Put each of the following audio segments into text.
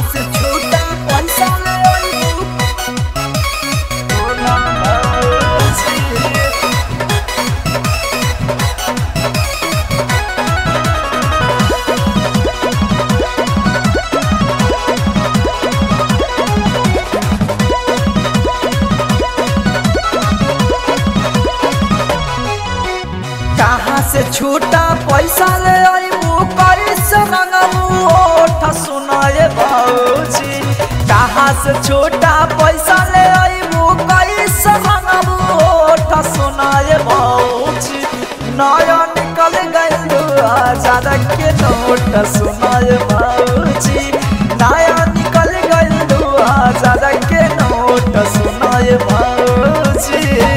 से छूटा पैसा ले आइबू बोला भौजी कहाँ से छूटा पैसा ले आइबू कैसे मंगबू ओठ सुनाए भौजी कहाँ से छूटा पैसा ले आइबू कैसे मंगबू ओठ सुनाए भौजी नया निकल गइल दू हजार के नोट सुनाए भौजी नया निकल गइल दू हजार के नोट सुनाए भौजी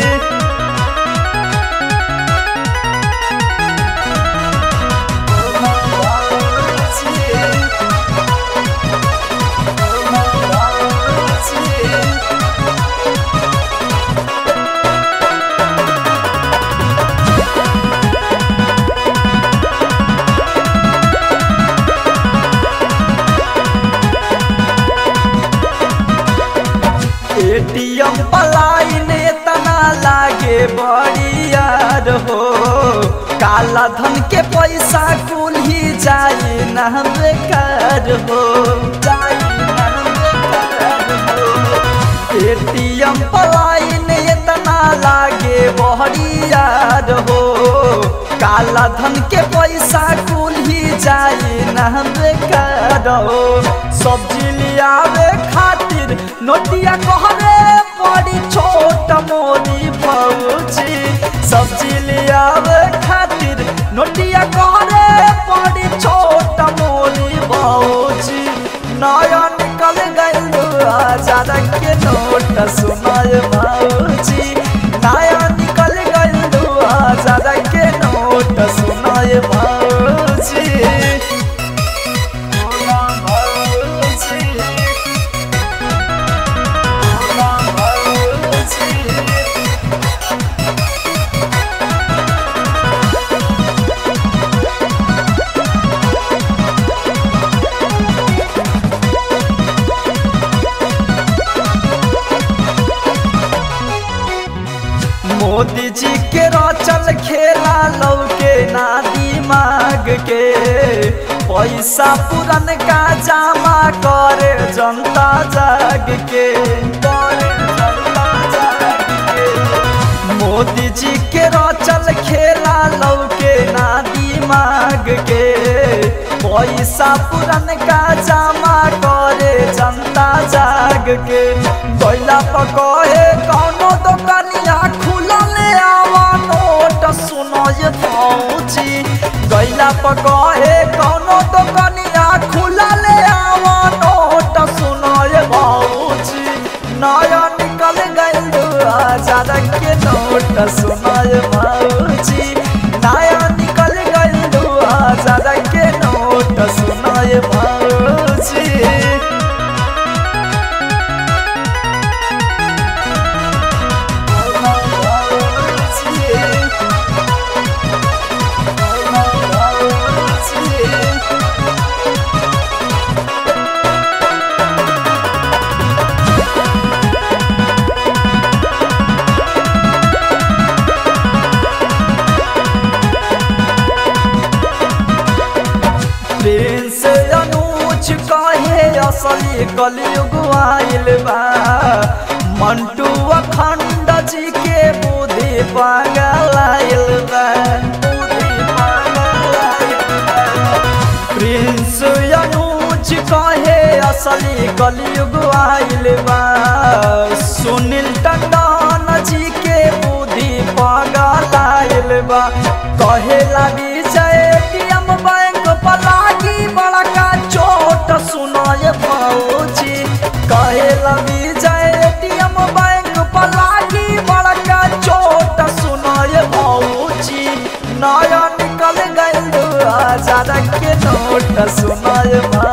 एटीएम पलाइन तना लागे बड़ी यार हो काला धन के पैसा कुल ही जाई ना बेकार हो जाई ना बेकार हो एटीएम पलाइन तना लागे बड़ी यार हो काला धन के पैसा कुल ही जाई ना बेकार हो सब्जी लियावे खातिर नोटिया कहरे बड़ी छोट मोरी भौजी सब्जी लियावे खातिर नोटिया कहरे बड़ी छोट मोरी भौजी नया निकल गइल दू हजार के नोट सुनाए भौजी नया निकल गइल दू हजार के नोट सुनाए भौजी बोला भौजी मोदी जी के रचल खेला लौके ना दिमाग के पैसा पुरन का जमा करे जनता जाग के करे जनता जाग के मोदी जी के रचल खेला लौके ना दिमाग के पैसा पुरन का जमा करे जनता जाग के गैला पकहे कौनो दुकानिया खुलल आवा नोट सुनो ये भौजी गैला पकहे कौनो दुकानिया खुलल आवा नोट सुनो ये भौजी नया निकल गइल दू हजार के नोट सुनो ये भौजी नया निकल गइल दू हजार के नोट सुनो ये भौजी प्रिंस अनुज कहे असली कलयुग आइल बा मंटू अखंड जी के बुद्धि पागल आइल बा बुद्धि पागल आइल बा। प्रिंस अनुज कहे असली कलयुग आइल बा सुनील टंडन जी के बुद्धि पागल आइल बा कहे लगी जय एटीएम बैंक पर लागी बड़का चोट सुनाए भौजी कहे लगी जय एटीएम बैंक पर लागी बड़का चोट सुनाए भौजी नया निकल गइल दू हजार के नोट सुनाए